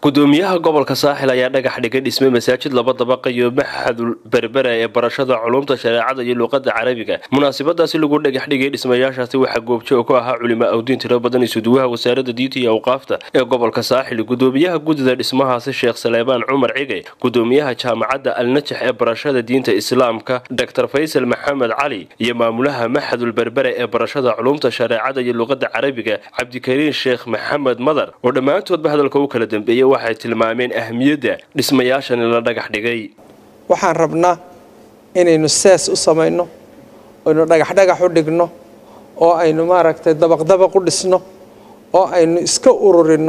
gudoomiyaha gobolka saaxil ayaa dhagax dhigay dhisme masaajid laba dabaqa iyo maxadul berbera ee barashada culumta shareecada iyo luuqada carabiga munaasabadaasi lagu dhagax dhigay dhismayaashaasi waxaa goobjoog ku ahaa culimo awdiin tiro badan isuduwaha wasaarada diinta iyo awqaafta ee gobolka saaxil gudoomiyaha guddida dhismahaasi sheekh saleebaan cumar cige gudoomiyaha jaamacadda alnajax ee barashada diinta islaamka dor faysal maxamed cali iyo maamulaha maxadul berbera ee barashada culumta shareecada iyo luuqada carabiga cabdikariin sheekh maxamed madar oo dhammaantoodba hadalka u kala dambeeyey waxay tilmaameen ahmiyadda dhismayaashani la dhagax dhigay waxaan rabnaa inaynu sees u samayno aynu dhagaxdhagax u dhigno oo aynu maaragtay dabaqdabaq u dhisno oo aynu iska ururinno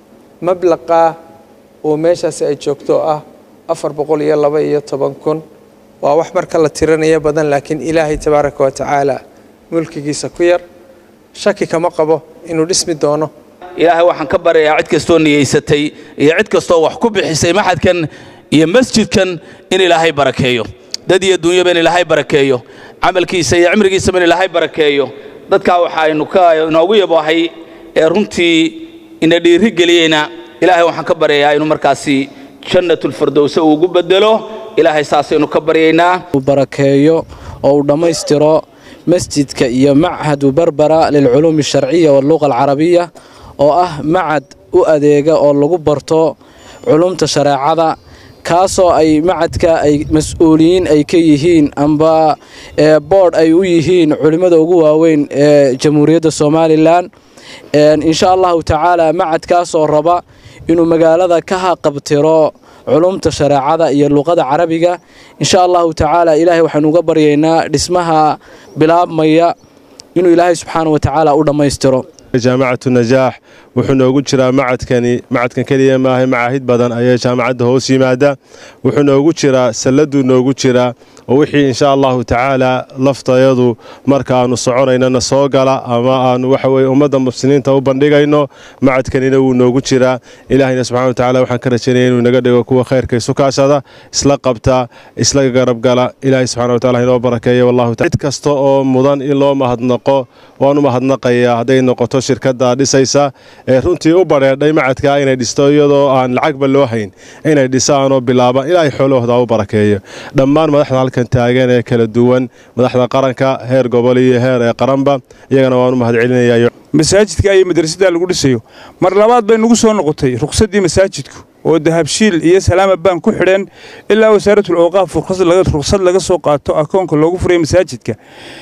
mablaqaa oo meeshaasi ay joogto ah afar boqol iyo laba iyo toban kun waa wax marka la tiranaya badan laakiin ilaahay tabaaraka wa tacaala mulkigiisa ku yar shaki kama qabo inuu dhismi doono ilaahay waxaan ka baryayaa cid kastoo niyeysatay iyo cid kastoo wax ku bixisay maxadkan iyo masjidkan in ilaahay barakeeyo dad iyo dunyaba in ilaahay barakeeyo camalkiisa iyo cimrigiisaba in ilaahay barakeeyo dadkaa waxaaynu ka inoogu yaboohay ee runtii ina dhiiri geliyeyna ilaahay waxaan ka baryayaa inuu markaasi jannatulfardowse uu ugu bedelo ilaahay saasaynu ka baryaynaa barakeeyo oo uu dhammaystiro masjidka iyo machadu berbera lilculuumi alsharciya walluqa alcarabiya oo ah macad u adeega oo lagu barto culumta shareecada kaasoo ay macadka ay mas-uuliyiin ay ka yihiin amba boodh ay u yihiin culimmada ugu waaweyn ee jamhuuriyadda somalilan insha allahu tacaala macadkaasoo raba inuu magaalada ka haqabtiro culumta shareecada iyo luuqada carabiga insha allahu tacaala ilaahay waxaanu uga baryaynaa dhismaha bilaabmaya inuu ilaahay subxaana wa tacaala u dhammaystiro jaamacatu najaax wuxuu noogu jiraa macadkani macadkan keliya maahay macaahid badan ayaa jaamacadda hoos yimaada wuxuu noogu jiraa salladuu noogu jiraa oo wixii insha allahu tacaala laftayadu markaaanu soconaynana soo gala ama aanu waxaweye ummadda muslimiinta u bandhigayno macadkanina wuu noogu jiraa ilaahayna subxana wa tacala waxaan ka rajaynaya inuu naga dhigo kuwa khayrka isu kaashada isla qabta isla garabgala ilaahay subxana wa tacala inoo barakeeya wallahu cid kasta oo mudan in loo mahadnaqo waanu mahadnaqayaa hadday noqoto shirkadda dhisaysa ee runtii u badheedhay macadka inay dhisto iyadoo aan lacagba loo hayn inay dhisaanoo bilaabaan ilaahay xoolahooda u barakeeyo dhammaan madaxda halkan taagan ee kala duwan madaxda qaranka heer gobol iyo heer ee qaranba iyagana waanu mahad celinaya masaajidka iyo madrasadda lagu dhisayo mar labaad bay nagu soo noqotay ruqsaddii masaajidku oo dahabshiil iyo salaama baan ku xidheen ilaa wasaaratul awqaaf ruqsad laga soo qaato akoonka loogu furay masaajidka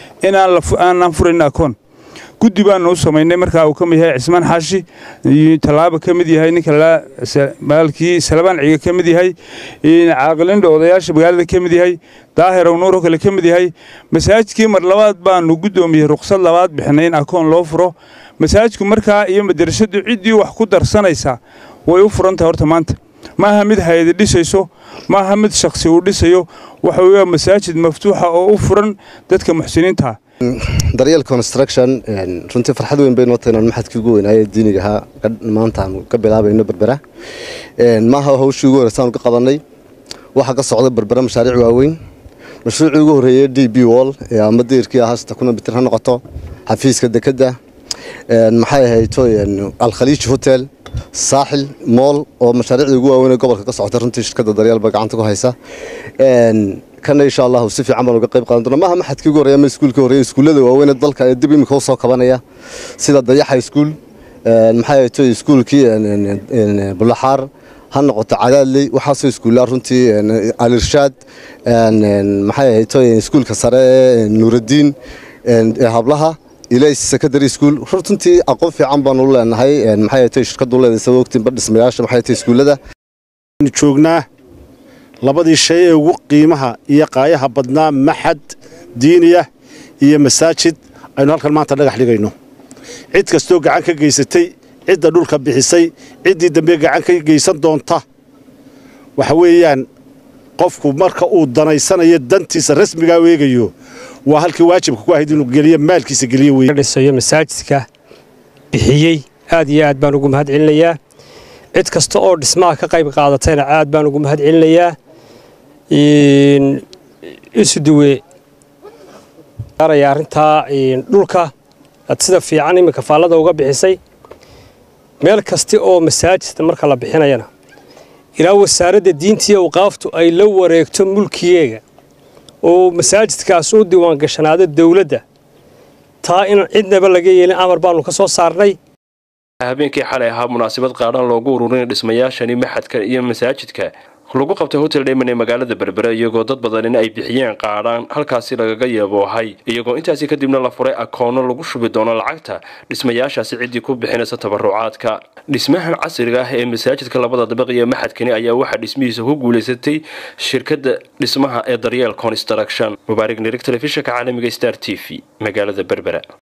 inaanaan furayn akoon guddi baanu u samaynay markaa uu ka mid yahay cismaan xaashi tallaaba ka mid yahay ninka maalkii salabaan ciga ka mid yahay caaqilindha odayaasha magaalada ka mid yahay daahir awnuuro kale ka mid yahay masaajidkii mar labaad baanu guddoomiyey ruqsad labaad bixinay in akoon loo furo masaajidku markaa iyo madarasadu ciddii wax ku darsanaysaa way u furantahay horta maanta maaha mid hay-adi dhisayso maaha mid shakhsi uu dhisayo waxa weeya masaajid maftuuxa oo u furan dadka muxsiniintaa daryeel construction runtii farxad weyn bay noo tahay inaan maxadkii ugu weynaaye diinigahaa maanta aanu ka bilaabayno berbera maaha hawshii ugu horeysaanu ka qabanay waxaa ka socda berbera mashaariic waaweyn mashruucii ugu horreeyey d b wall ama deyrkii ahaa sita kuna mitir ha noqoto xafiiska dekedda maxay ahayto alkhaliij hotel saaxil mool oo mashaariicdii ugu waaweyn ee gobolka ka socota runtii shirkadda daryeelba gacanta ku haysa kana insha allahu si fiican baan uga qayb qaadan doona maaha maxadkii ugu horreeya ama iskuulkii horreeya iskuullada waaweyn ee dalka ee dib imika u soo kabanaya sida dayaxa iskuul maxay ahayto iskuulkii bulaxaar ha noqoto cadaadley waxaasoo iskuullaa runtii alirshaad maxay ahayto iskuulka sare ee nuuraddiin ee hablaha ilays secondary school runtii aqoon fiican baanu leenahay maxay ahayto shirkaddu leedahay sabab ogtiin badhismayaasha maxay ahayto iskuullada joognaa labadii shay ee ugu qiimaha iyo qaayaha badnaa maxad diiniya iyo masaajid aynu halkan maanta dhagax dhigayno cid kastoo gacan ka geysatay cidda dhulka bixisay ciddii dambe gacan ka geysan doonta waxa weeyaan qofku marka uu danaysanayo dantiisa rasmigaa weegayo waa halkii waajibka ku ahayd inuu geliyo maalkiisa geliyo wey dhisayo masaajidka bixiyey aad iyo aad baan ugu mahad celinayaa cid kasta oo dhismaha ka qayb qaadatayna aad baan ugu mahad celinayaa isuduwe arrintaa dhulka aad sida fiican iminka faallada uga bixisay meel kasta oo masaajidka marka la bixinayana ilaa wasaaradda diintiiyo awqaaftu ay la wareegto mulkiyeega oo masaajidkaas u diiwaangashanaado dowladda taa in cidnaba laga yeelin amar baanu ka soo saarnay habeenkii xalay ahaa munaasabad qaadhaan loogu ururinay dhismayaashani maxadka iyo masaajidka lagu qabtay hotel dhayman ee magaalada berbere iyagoo dad badanina ay bixiyeen qaadhaan halkaasi lagaga yeeboohay iyagoo intaasi kadibna la furay akoono lagu shubi doono lacagta dhismayaashaasi ciddii ku bixinaysa tabarucaadka dhismahan casriga ah ee masaajidka labada dabaq iyo maxadkani ayaa waxaa dhismihiisa ku guulaysatay shirkadda dhismaha ee daryeel construction mubaarig nirig telefishinka caalamiga star t v magaalada berbera